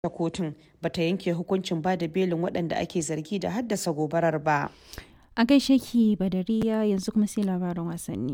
da kotun bata yanke hukuncin ba da belin waɗanda ake zargi da haddasa gobarar ba. A gaishe ki Badariya yanzu kuma sai labarin wasanni.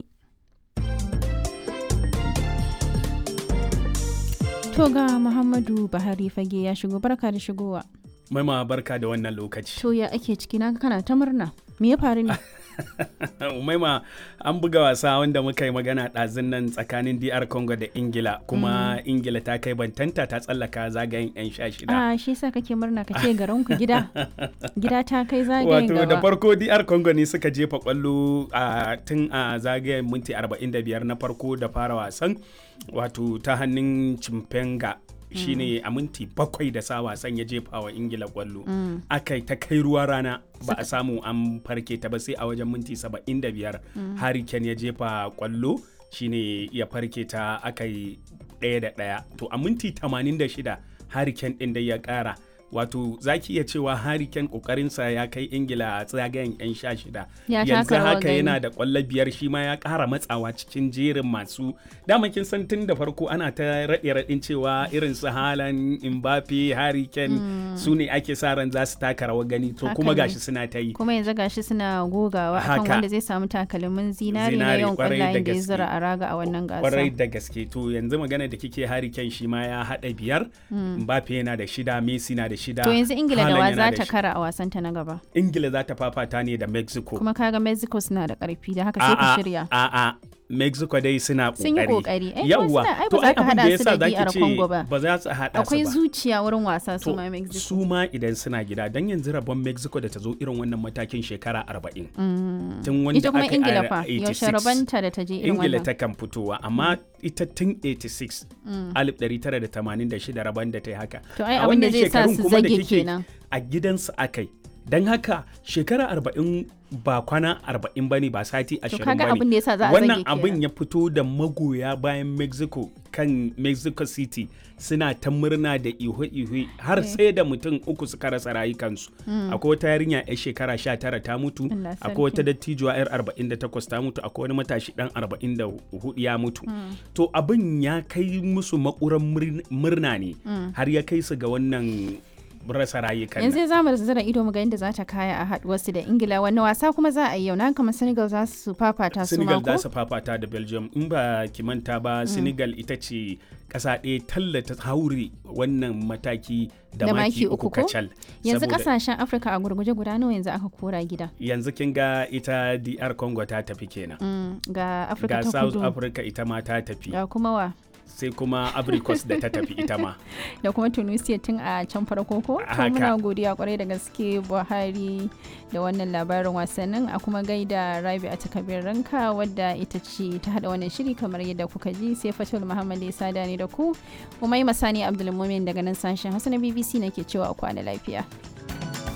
To ga Muhammadu Buhari fage ya shigo barka da shigowa. Maima barka da wannan lokaci. To ya ake ciki na kana ta murna. Me ya faru ne? Umaima an buga wasa wanda muka yi magana ɗazun nan tsakanin DR Congo da Ingila kuma Ingila ta kai bantanta ta tsallaka zagayen 'yan sha shida. Ah shi sa kake murna ka ce garin ku gida. Gida ta kai zagayen Wato da gaba. farko DR Congo ne suka jefa kwallo a tun a zagayen minti 45 na farko da fara wasan wato ta hannun Chimpenga shine a minti bakwai da sa wasan ya jefa wa ingila kwallo aka yi ta kai ruwa rana ba a samu an farke ta ba sai a wajen minti 75 harry kane ya jefa kwallo shine ya farke ta aka yi ɗaya da ɗaya to a minti 86 harry kane ɗin da ya ƙara wato za ki iya cewa Harry Kane kokarinsa ya kai ingila a tsagayen 'yan sha shida Ya yanzu taka rawar haka gani. yana da kwallo biyar shi ma ya kara matsawa cikin jerin masu dama kin san tun da farko ana ta raɗe raɗin cewa irin su halan Mbappe Harry Kane su ne ake sa ran za su taka rawar gani to Haka kuma ne. gashi suna ta yi Kuma yanzu gashi suna gogawa akan Haka. wanda zai samu takalmin zinari na Zinari, yawan kwarai da kwallayen da ya gaske. zura a raga a wannan kwarai gasa. da gaske to yanzu magana da kike Harry Kane shi ma ya haɗa biyar Mbappe yana da shida Messi na da shida To yanzu Ingila da Haaland wa yana za da ta shi- kara a wasanta na gaba. Ingila za ta fafata ne da Mexico Kuma kaga Mexico suna da karfi da haka sai ku shirya. A'a, Mexico dai suna kokari. Sun yi kokari. Eh, kuma Yawwa. suna- ai ba to za ka abin da haɗa yasa su da zaki DR ce Congo ba. Ba za su haɗa su Akwai ba. zuciya wurin wasa su To, ma Mexico. su ma idan suna gida don yanzu rabon Mexico da ta zo irin wannan matakin shekara 40. Tun wanda Ita kuma aka yi Ingila a fa 86. yaushe rabanta da ta je irin Ingila wannan. ta kan fitowa amma ita tun 86 1986 rabon da ta yi haka. To ai A abin da wannan zai sa shekarun su kuma da zage kike kenan. A gidansu akai. Don haka shekara 40 ba kwana 40 bane ba sati 20 kaga bane. abin da yasa za a Wannan zage kenan. abin ya fito da magoya bayan Mexico kan Mexico City suna ta murna da ihu-ihu har sai da mutum uku suka rasa rayukansu. Akwai wata yarinya 'yar shekara 19 ta mutu, Allah sarki. akwai wata dattijuwa 'yar 48 ta mutu, akwai wani matashi dan 44 ya mutu. To abin ya kai musu makuran murn- murna ne har ya kai su ga wannan rasa rayukan. nan. yanzu za mu zira ido mu ga yadda za ta kaya a haduwarsu da ingila wani wasa kuma za a yi yau na kamar senegal za su fafata su Senegal ma za ko su fafata da Belgium in ba ki manta ba Senegal ita ce ƙasa ɗaya tallata haure wannan mataki da, Da maki maki uku uku ko? kacal. yanzu Saboda kasashen afirka a gurguje guda nawa yanzu aka kora gida yanzu kin ga ita DR Congo ta tafi kenan. Mm, ga afirka Ga ta South kudu Africa ita ma ta tafi ga kuma wa sai kuma Ivory Coast da ta tafi ita ma. da kuma tunisia tun a can farko ko to Haka. muna godiya kwarai da gaske buhari da wannan labarin wasannin a kuma gaida rabi a takabir ranka wadda ita ce ta hada wannan shiri kamar yadda kuka ji sai fatul muhammad ya sada ne da ku umai masani abdulmumin daga nan sashen hausa na bbc nake cewa a kwana lafiya